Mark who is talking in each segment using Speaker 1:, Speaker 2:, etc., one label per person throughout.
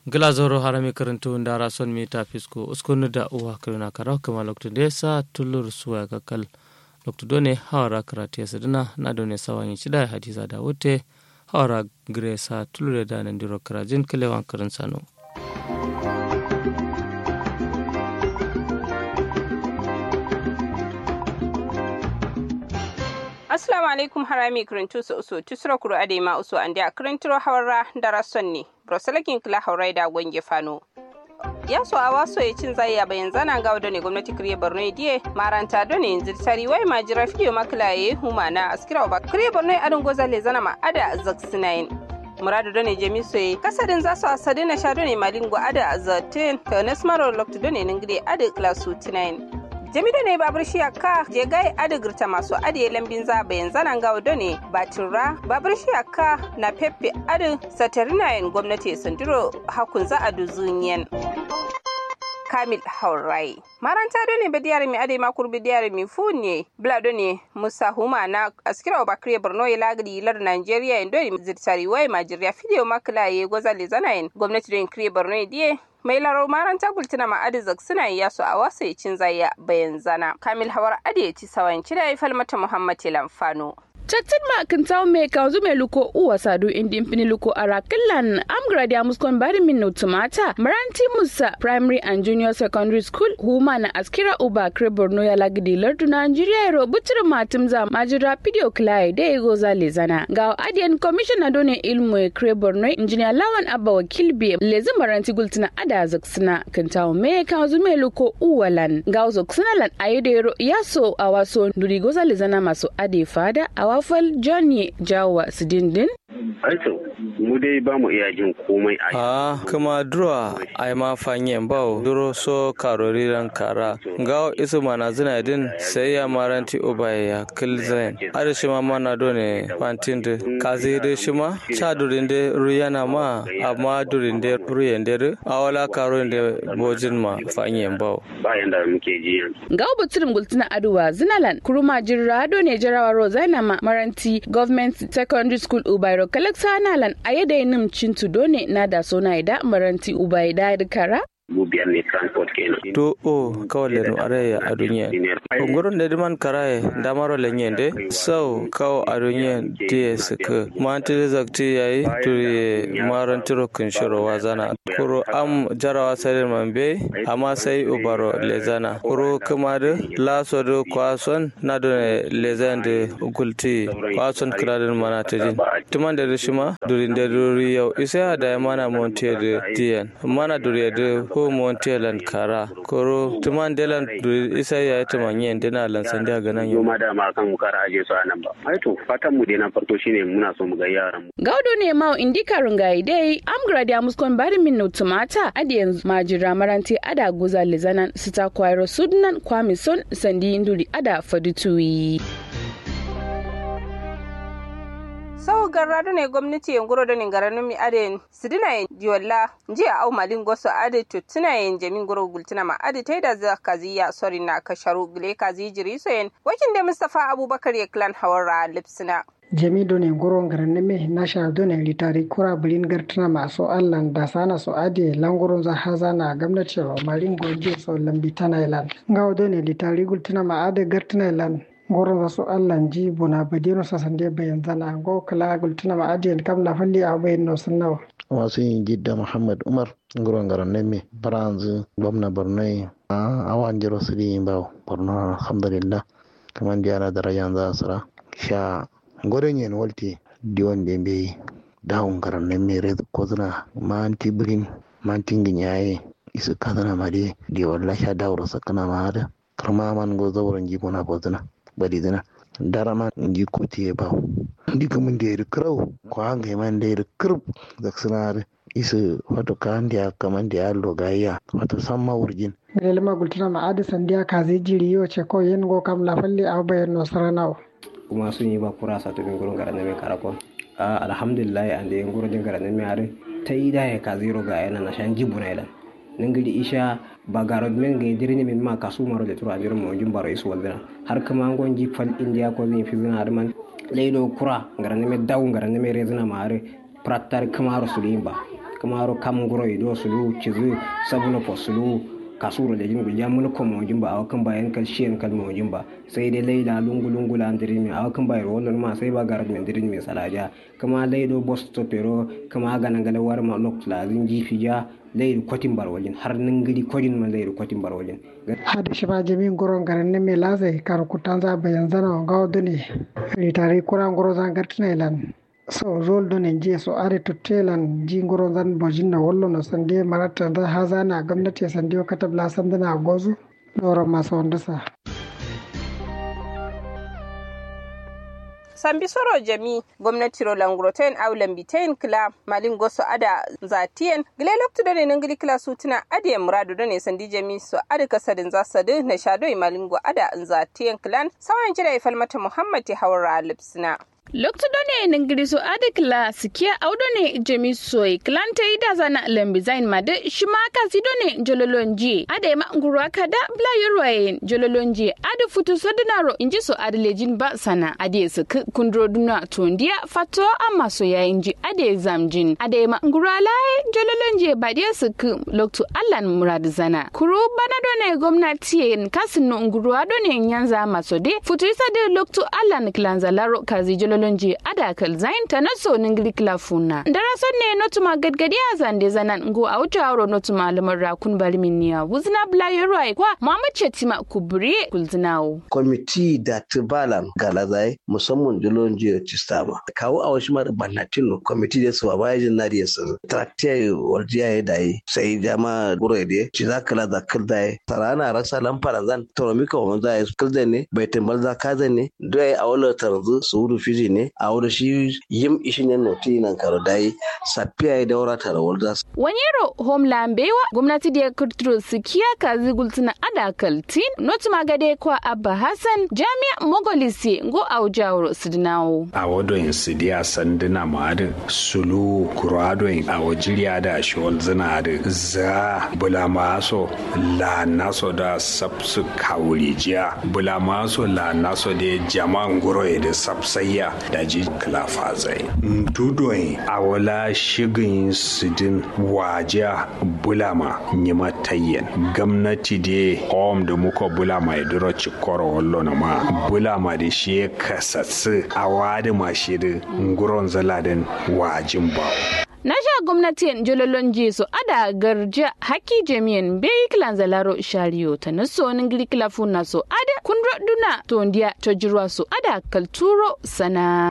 Speaker 1: glazoro harami karantu ndara son mi ta fisko uskunu da uwa kiruna karaw kama loktu de sa tulur suwa kakal loktu done hawara karati ya sadina na done sawanyi chida hadiza da wote hawara gire sa tulur da nan diro karajin kilewan karin sano
Speaker 2: assalamu alaikum harami kirintu su usu tusura kuro ade ma usu ande a kirintiro hawara dara sonni broselakin kila haurai da gwange fano ya so a waso ya cin zai ya bayan zana ga wadda ne gwamnati kiriye borno diye maranta do ne yanzu tari wai ma jira fiye makila ya huma na askira ba kiriye borno adin goza le zana ma ada zaksinayin muradu do ne jemi soye kasadin za su asadi na sha do ne malingo ada zaten ta nasmaro lokta do ne ningide ada klasu tinayin jamido ne babur shi ka je gai adigirta masu adiye lambin za bayan zanen gawo da ne batura babur shi ka na pepe adi satarinayen gwamnati sandiro hakun za a duzuniyan kamil haurai maranta do ne bediyar mi ade makur bediyar mi funye blado ne musa huma na askira bakre borno ya lagri lar nigeria indo zirtari wai majiriya fidiyo makla ye gozale zanayin gwamnati do kire borno diye mai laro maranta gultuna ma adizak suna yi yasu a wasu ya cin zaya bayan zana kamil hawar adi ya ci sawan cida ya falmata muhammad lamfano
Speaker 3: Chattin ma kan tawo me ka zu me luko uwa sadu indi impini luko arakilan amgrad ya muskon bari min no tumata maranti musa primary and junior secondary school huma na askira uba kre borno ya lagidi lardu nigeria ro butir matum za majira video klai da ego za lezana ga adian commissioner done ilmu e kre borno engineer lawan abba wakil bi lezi maranti gultina ada zaksina kan tawo me ka zu me luko uwalan ga zaksina lan ayedero yaso awaso nduri goza lezana maso ade fada awa wafal johnny jawa su dindin
Speaker 4: Aito, mu dai ba mu iya jin komai a
Speaker 1: a kuma duro ai ma fanyen bawo duro so karori ran kara gawo isu mana zina din sai ya maranti obaye ya kilzain ada shi ma mana do ne fantin da kazi da shi ma cha durin da ruyana ma amma durin da ruyen da awala karo da bojin ma fanyen bawo
Speaker 4: bayan da muke ji yanzu.
Speaker 3: gawo buturum gultuna aduwa zinalan kuruma jirra do ne jarawa rozaina ma maranti government secondary school ubairo kalaksa nalan a yadda nim cintu done na da sona ida maranti ubai da kara
Speaker 4: Mu biyar ne transport kenan.
Speaker 1: to o kawai lenu araya a duniya ungurin da diman karaye damaro lenyen de sau kawo a duniya diye suka manti da zakti yayi turi maran tiro kun shiro wazana kuro am jarawa sarin mambe amma sai ubaro lezana kuro kuma da laso da kwason na da lezan da gulti kwason kiradin mana ta jin tuman da rishima durin da duri yau isa da mana montiya da diyan mana duri da ko montiya lan kara koro tuman delan duri isa ya yi tuman yin dina lan sandi a ganan yau
Speaker 4: Yau da ma kan mu kara aje su a nan ba. Aito, fatan mu dai na farko shine muna so mu ga yaran mu.
Speaker 3: gaudo ne ma indika rungayi dai amgrad ya muskon bari min no tumata adiyan majira maranti ada guza lizanan sita kwairo sudnan kwamison sandi induri ada fadutuyi
Speaker 2: sau garra ne gwamnati yan guro da ne garanin mi ade sidina yin diwalla jiya au malin goso ade tutuna yin jamin guro gultuna ma ade ta da za kaziya sori na kasharu gile kazi jiri so yin wakin da mustafa abubakar ya klan hawara lipsina
Speaker 5: jamido ne goron garan me na shahadu ne litari kura bulin gartuna masu allan da sana su ade langurin za haza na gwamnati wa marin goje so lambi tana ilan ngawdo ne litari gultuna ma ade gartuna ilan goron za su allan ji buna badino sa sande bayan zana go kala gultuna ma ade kam na falli a bayan no sunnawa
Speaker 6: wasu yin jidda muhammad umar nguron garan neme baranzu gwamna borno a awan jiro su di ba borno alhamdulillah kaman diara darajan za su ra sha goren yen walti diwan de be dawun garan neme red kozuna manti brin manti nginyaye isu kadana made di walla sha dawro sakana maada karma man go zawron jibona kozuna badi zina darama nji kuti ba ndi kamun da yari kirau ko hanga man da yari kirb da sinari isu wato kan da kaman da yallo gayya wato samma wurjin
Speaker 5: lelma gultuna ma ade sandiya kazi jiri yo ce ko yen go kam la falli a bayan no saranawa
Speaker 7: kuma sun yi ba kura sa to ngurun gara na me karako a alhamdulillah an da ngurun din gara na me are ta yi da ya ka zero ga yana na shan jibu na idan nangiri isha ba garo men ga dirni min ma kasu maro da tura jirin mo jum baro isu waldina har kama ngon ji fal india ko zin fi zina har man leido kura gara na me daw gara na me rezina ma are prattar kamaro sulimba kamaro kam goro ido sulu cizu sabuno posulu kasuro da jingu ya mun ko mojin ba awakan bayan kal shiyan kal mojin ba sai dai laila lungu lungu la andirin mi awakan bayan wannan ma sai ba garat mi andirin mi salaja kama laido bosto pero kama gana gala war ma lok la zinji fija lairu kwatin barwajin har nan gidi kwajin ma lairu kwatin barwajin
Speaker 5: hada shi ba jami goron garan ne me lazai kar kutanza bayan zana ga dune ritari kuran goro zan gartina ilan so zol do ne je so are to telan ji ngoro zan bojin na wollo no sande marata da haza na gwamnati sande o katab la sande na gozu doro maso wanda sa
Speaker 2: sambi soro jami gwamnati ro langroten au lambitain kila malin goso ada zatien gile loktu da ne ngili kila sutuna ade muradu da ne sandi jami so ada kasadin zasadu na shado malingo ada zatien kilan sawan jira ifalmata muhammad hawra lipsina
Speaker 3: lokto done ningiriso ade kla sikia audone jemi soy klante ida zana lembi zain made shima kasi done jololonji ade ma ngurwa kada bla yorwayen jololonji ade futu sodinaro inji so ade lejin ba sana ade su kundro duna tondia fato amma so ya inji ade zamjin ade ma ngurwa lai jololonji ba de su lokto allan murad zana kuru bana done gwamnati kasin no ngurwa done nyanza masode futu isa de lokto allan klanza laro kazi jololonji lonje ada kal zain ta naso ningli klafuna darason ne notuma gadgadi a zande zanan ngo a wuce aro notuma lamar rakun balmin niya wuzna bla yoroi kwa muhammad chetima kubri kulzinawo
Speaker 8: kwamiti da tibalan galazai musamman jolonje cistama kawo a wasu mara bannatin kwamiti da su ba yajin na da su traktiya warjiya ya dai sai jama guro da ci za kala da kildai sarana rasa lamfara zan toromika wa manza ya kildan ne bai tambal za kazan ne dai a wala taranzu su wuru fiji ne a wuri shi yim ishin yan noti nan karo dai safiya ya daura tare walda
Speaker 3: wanyero homeland bewa gwamnati da ya kurturo su kiya kazi gultuna ada kaltin not magade kwa abba hassan jami'a mogolisi ngo aujawro sidinawo
Speaker 9: a wado in sidiya sanduna ma'adin sulu kurado in a wajiriya da shiwal zina da za bula maso la naso da sabsu kawurijiya bula maso la naso da jama'an guro da sabsayya da ji klafa zai dudoyin a wala shigin sidin wajiya bulama nyima tayyen gwamnati da hom da muka bulama ya duro cikoro wallo na ma bulama da shi ya kasatsu a wadi mashi da nguron zaladin wajin bawo
Speaker 3: na sha gwamnatin jololon jesu ada garja haki jami'an bai kilan zalaro shariyo ta na sonin girkila funa so ada kundro duna tondiya ta jirwa so ada kalturo sana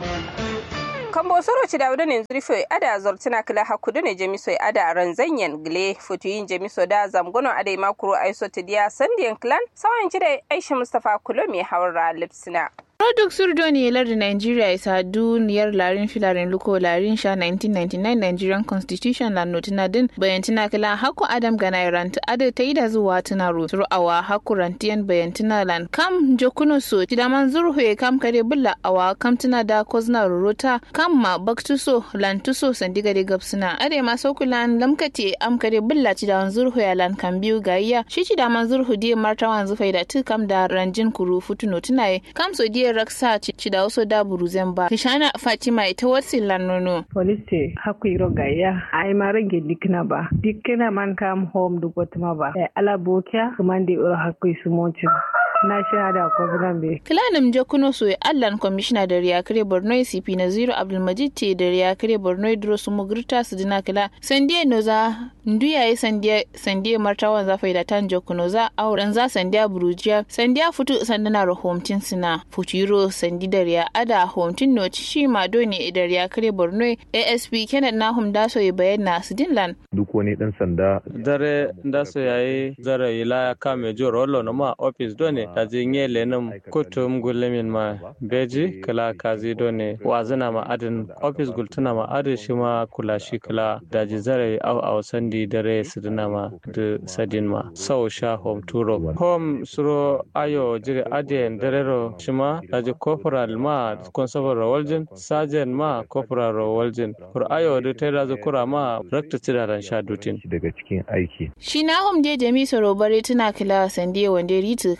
Speaker 2: kambo soro ci dawda ne zurfe ada zortina kila hakudu ne jamiso ada ranzanyen gile futuyin jamiso da zamgono ada makuro aiso tidiya sandiyan clan sawan ci da aisha mustafa kulo mai hawar lipsina
Speaker 10: Product Surdoni lardin Nigeria isa duniyar larin filarin luko larin sha 1999 Nigerian Constitution la notina din bayantina kila haku Adam gana ranta ada ta yi da zuwa tuna ro awa haku rantiyan bayantina lan kam jokuno so tidaman zurhu kam kare bulla awa kam tuna da kozna rorota kam ma baktuso lan tuso sandiga de gapsuna ade ma sokulan lamkate am kare bulla tidaman zurhu ya lan kan biyu gayya shi tidaman zurhu die martawan zufai da tu kam da ranjin kuru futuno tunaye kam so die raksa ci da wasu da buruzen ba kishana fatima ita wasu lanono
Speaker 11: polisi haku iro gaya ai ma rage dikna ba dikna man kam home du gotma ba e ala bokia kumande iro haku su mochi na shahada ko be
Speaker 10: kilanim jokuno so allan commissioner da riyakare borno cp na zero abdulmajid te da riyakare borno dro su mugurta su dina kila sandiye noza nduya yi sandiye sandiye martawan za faida tan jokuno za auren za sandiya burujiya sandiya futu sandana rahomtin sina futuro sandi da riya ada homtin no shi ma doni da riyakare borno asp kenan nahum daso ya bayyana su dinlan
Speaker 12: duk wani dan sanda
Speaker 1: dare daso yayi zara ila kame jo rollo no ma office doni da jinye lenum kutum gulmin ma beji kala kazi doni wazina ma adin office gultuna ma adin shi ma kula shi kala da ji zara au au sandi dare sidina ma da sadin ma sau sha home turo home suro ayo jiri adien darero shi ma da ji corporal ma constable rawaljin sergeant ma corporal rawaljin kur ayo da ta da kura ma rakta tidaran sha dutin
Speaker 12: daga cikin aiki
Speaker 10: shi na hom je jami soro bare tuna kila sande wande ritu karun za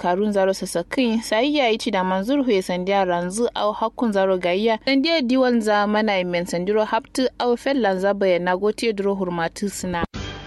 Speaker 10: zaro sasakin sai ya yi ci da manzur huye sandiya ranzu au hakkun zaro gayya sandiya diwan za mana men sandiro haptu au fellan za bayana gotiye duro hurmatu suna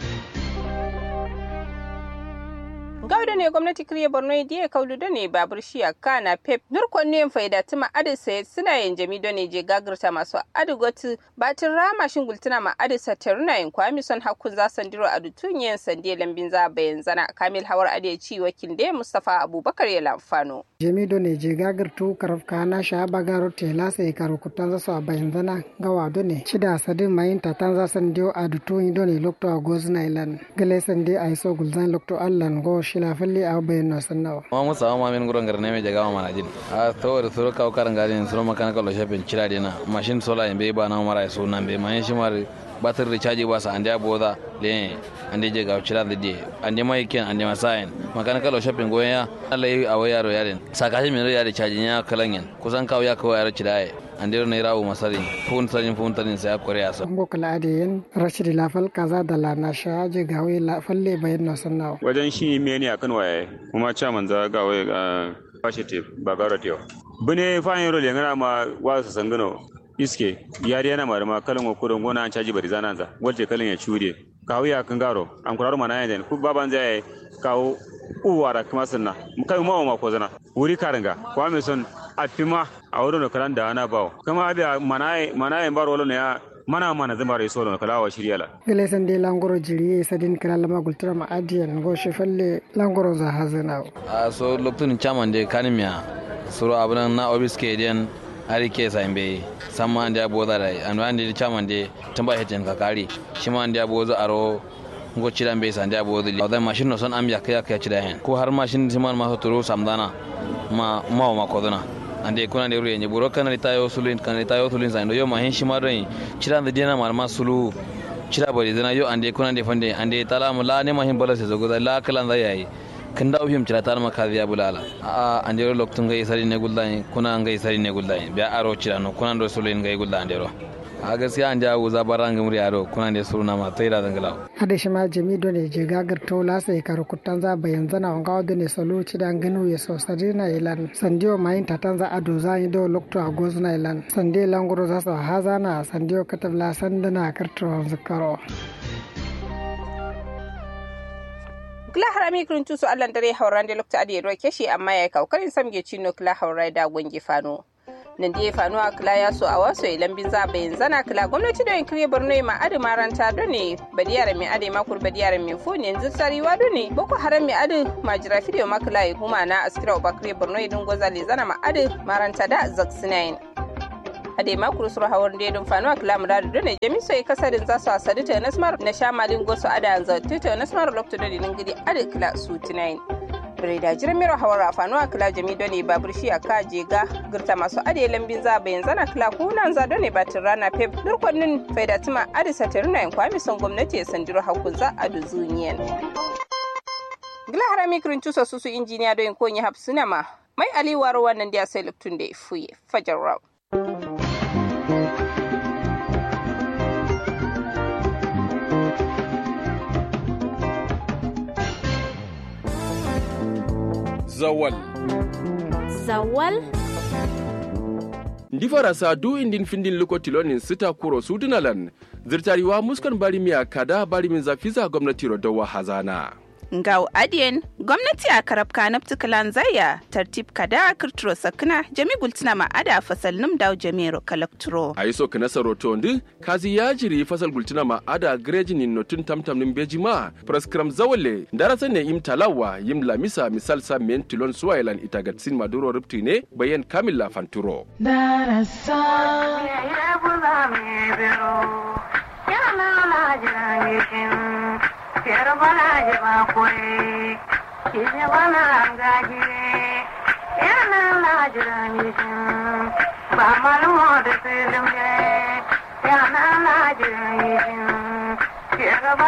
Speaker 2: gawda ne gwamnati kiriya borno diya kaudu da ne babur shiya kana pep nurkon ne faida tuma adi sai suna yin jami da ne je gagirta masu adi gotu batin rama shin gultuna ma adi sataruna yin kwami son hakun za sandiro a dutun yin sande lambin za bayan zana kamil hawar adi ci wakil da mustafa abubakar ya lamfano.
Speaker 5: jami do ne je gagirtu karaf kana sha bagaro tela sai karu kutan za su a bayan zana gawa do ne shida sadin mayin tatan za sandiyo a dutun do ne lokto a gozna ilan gale sande a iso gulzan lokto allan go shila falle a bayan na sannawa.
Speaker 12: ma musa ma min gurin garne mai jagawa mana jin a tawar suru kawo karan gadin suru mechanical shafin cira dina machine sola in bai ba na mara so nan bai mahin shi mara batir da caji ba sa ande aboda le ande je ga cira da de ande mai ken ande masayin mechanical shafin goyen ya Allah yi a wayaro yaren sakashi min ya da caji ya kalanyen kusan kawo ya kawo yaro cira andiro ne rawo masari fun sarin fun tarin sai akore aso
Speaker 5: ngo kala ade yen rashidi lafal kaza da la na sha je gawe la falle bayan na sannawa
Speaker 13: wajen shi me ne akan waye kuma chairman za gawe bashi te ba gara te bune fa yin role ngana ma wasu sangano iske yari yana ma da ma kalan ko gona an caji bari zanan za waje kalan ya cure kawo ya kan garo an kuraro mana yan ku baban zai kawo uwara kuma sanna kai ma ma ko zana wuri karanga kwa me son afima a wurin kalan da ana bawo kama abia manaye manaye bar wala ne ya mana mana zama rai solo kala wa shirya la
Speaker 5: gele san de langoro jiri sadin kala lama gultura ma adiyan go shefalle langoro za hazana
Speaker 12: a so lokacin chairman de kanimiya suru abunan na obiske den ari ke sa imbe samma ande abo da rai an wande chairman de tamba heten ka kari shi ma ande abo za aro ngo cidan be sande abo da da mashin no son am ya kaya kaya cida hen ko har mashin siman ma so turu samdana ma ma ma kodona ande kuna de ruye buro kana litayo sulin kana litayo sulin sa yo ma hen shima rai cida da dina mar ma sulu cida bari dana yo ande kuna de fande ande tala mu la ne ma hin bala se zo da la kala da yayi kan da uhim cida tar ma ka biya bulala a ande ro loktun gai sari ne guldani kuna ngai sari ne guldani biya aro cida no kuna do sulin gai guldani ande ro a gaskiya an jawo zabaran gamri yaro kuna ne suna ma tai da dangala
Speaker 5: hada shi ma jami do ne je gagar to la sai kar kutan za bayan zana on gawo ne solo ci dan ganu ya so sadina ilan sandiyo mayin tatan za ado za yi do lokto a gozna ilan sande languro za so hazana sandiyo katabla sandana karto zakaro
Speaker 2: kila harami kirin tusu allan dare hauran da lokta adi ruwa keshi amma ya kaukarin samge cino kila haurai da gwangi fano nan da ya fano a kila ya so a wasu ilan bin za bayan zana kila gwamnati da yin kiriya borno ma adi maranta do ne badiyar mai adi makur badiyar mai funi yanzu tsariwa do ne boko haram mai adi majira fidiyo makila ya huma na askira uba kiriya borno idin gozali zana ma adi maranta da zaksinayin ade makuru suru hawar da don fanu a kilamu da dole jami sai kasarin za su asadi ta nasmar na sha malin gosu ada yanzu ta nasmar lokto da dinin gidi ade kila su tinayin bire da jiran mero hawar a fanu a kila jami dole babur shi a ka ga girta masu ade lambin za bayan zana kila kunan za dole batin rana pep durkwannin faidatuma ade satarina yin kwami son gwamnati ya sandiro hakun za a duzuniyan. gila harami kirin tusa susu injiniya don konyi hapsuna ma mai aliwar wannan da ya sai luktun da ya fuye fajar rau.
Speaker 14: zawal
Speaker 15: zawal
Speaker 14: ndi farasa du indin findin luko tilonin sita kuro sudunalan zirtariwa muskan bari miya kada bari min zafiza gwamnati rodawa hazana
Speaker 15: ngau adien gwamnati a karab kanab tukalan zaya tartib kada kirturo sakna jami gultina ma ada fasal num daw jamiro kalakturo
Speaker 14: a so kana saroto ndi kazi ya jiri fasal gultina ma ada grejinin notun tamtam nin beji ma praskram zawale darasa ne im talawa yim lamisa misal sa men tilon suwailan itagatsin maduro rupti ne bayan kamilla fanturo darasa
Speaker 16: Quiero bana lleva kure, kije bana gajire, yana na jira mishin, ba malmo da filin yana na jira mishin.